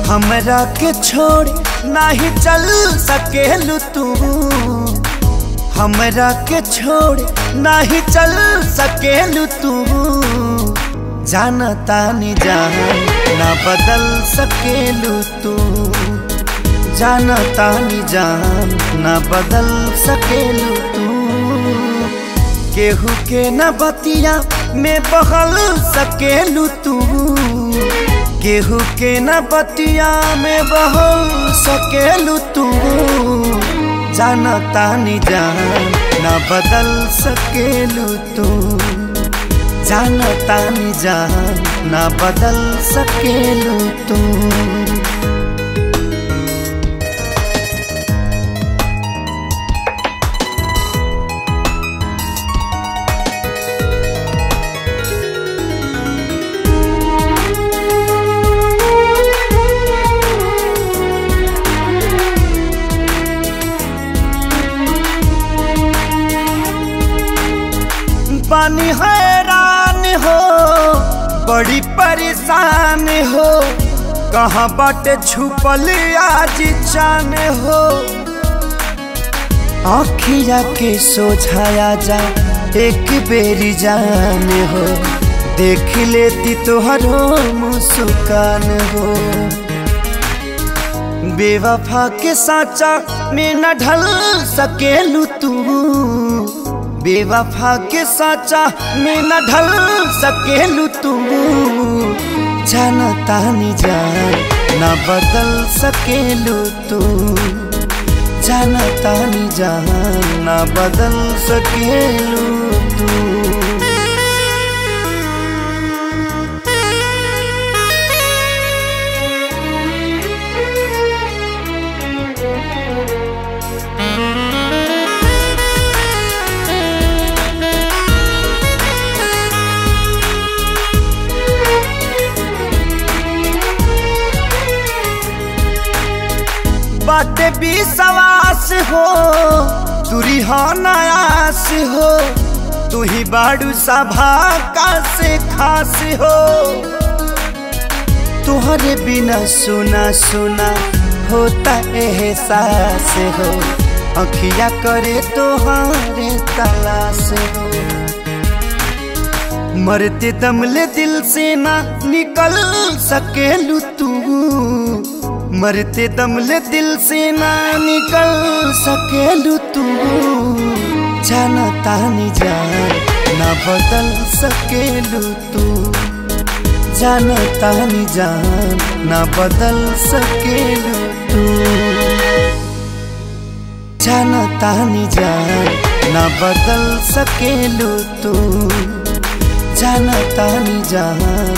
हमरा के छोड़ नाही चल सकेलू तू हमरा के छोड़ नाही चल सकेलू तू जानता नी जान ना बदल सकेलू तू जानता नी जान ना बदल सकेलू तू केहू के न बतिया में बहल सकेलू तू केहू के न बतिया में बहल सकेलू तू जानता नी जान न बदल सकेलू तू जानता नी जान न बदल सकेलू तू पानी हैरान हो बड़ी परेशान हो कहाँ बाटे छुपल आज चान हो आखिया के सोझाया जा एक बेरी जान हो देख लेती तोहरो मुस्कान हो बेवफा के साचा में न ढल सकेलू तू बेवफा के साचा में न ढल सकेलू तू जानता नी जान न बदल सकेलू तू जानता नी जान न बदल सकेलू तू बाटे भी सवास हो तुरी हो नयास हो तू ही बाड़ू सभा का से खास हो तुहरे बिना सुना सुना होता एहसास हो अखिया करे तोहारे तलाश हो मरते दमले दिल से ना निकल सकेलू तू मरते दमले दिल से ना निकल सकेलू तू जानता नी जान ना बदल सकेलू तू जानता नी जान ना बदल सकेलू तू जानता नी जान ना बदल सकेलू तू जानता नी जान